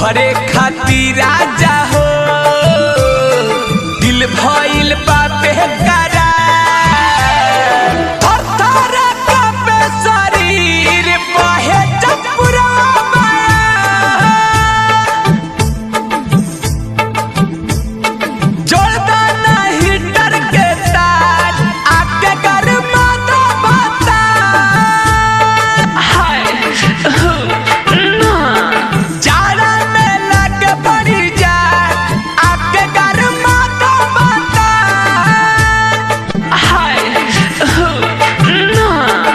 तोहरे खातिर राजा हो दिल भइल बाटे करा थर-थर कांपे शरीर बहे चपुरा माया जोरदार हीटर के तार आके कर माता बता हाय ना जाड़ा में लग पड़ी जाए आके कर माता बता हाय ना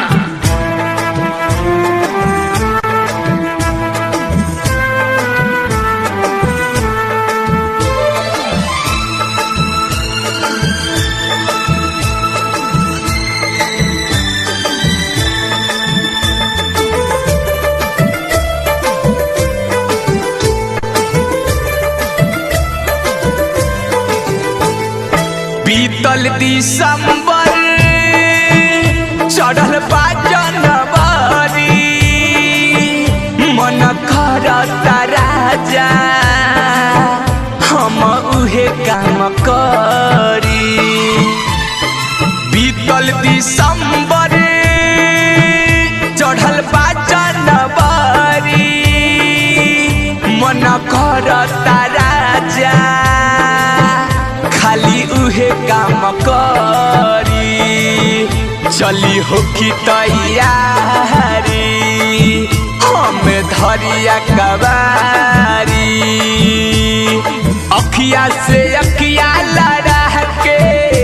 बीतल दिसंबर चढ़ल बा जनवरी मन करता राजा हम उहे काम करी बीतल दिसंबर चढ़ल बा जनवरी मन करता राजा खाली उहे काम करी चली होखी तैयारी हम धरिया कबारी अखिया से अखिया लड़ा के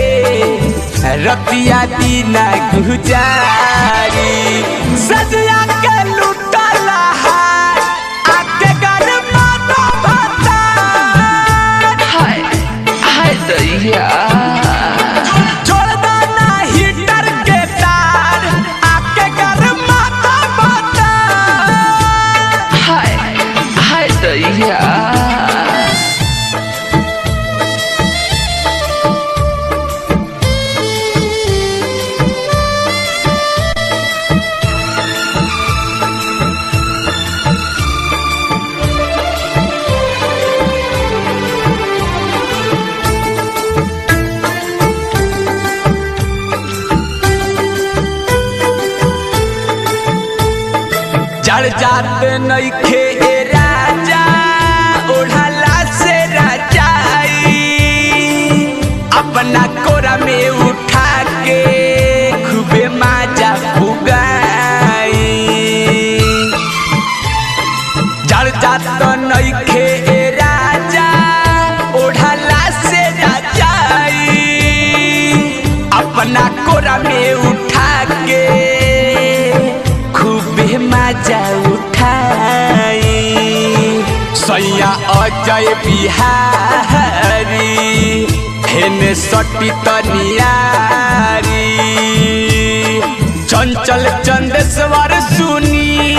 रतिया दीना गुजारी सजिया के लुटला हार आके कर माता बता हाय हाय दैया छोड़दाना हीटर के तार आके कर माता बता हाय हाय दैया जड़ जात नइखे ए राजा ओढ़ला से राजाई अपना कोरा में उठा के खूबे माजा उगाई जड़ जात नइखे ए राजा ओढ़ला से राजाई अपना कोरा में उठा के खूबे मजा उठाई सैया अजय बिहारी हेने सटी तनियारी चंचल चंदेश्वर सुनी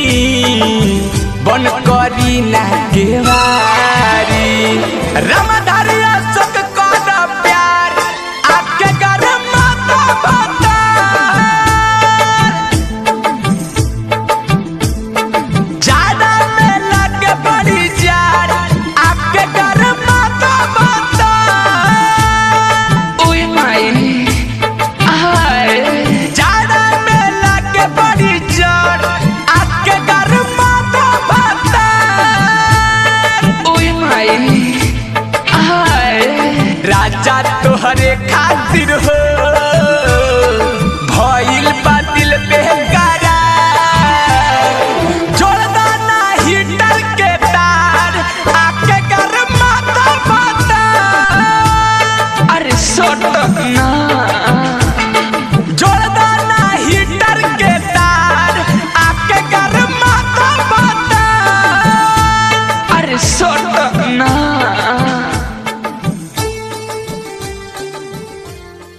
बन करी ना केवारी रमधारी अशोक कर प्यार आके कर माता बता ज्यादा में लग बड़ी जार आपके घर माता बता ओए माई हाय ज्यादा में लग बड़ी जार आपके घर माता बता ओए माई हाय राजा तोहरे खातिर हो भइल बा दिल बेकारा जोरदाना हीटर के तार आके कर माता बता अरे सटक ना जोरदाना हीटर के तार आके कर माता बता अरे सट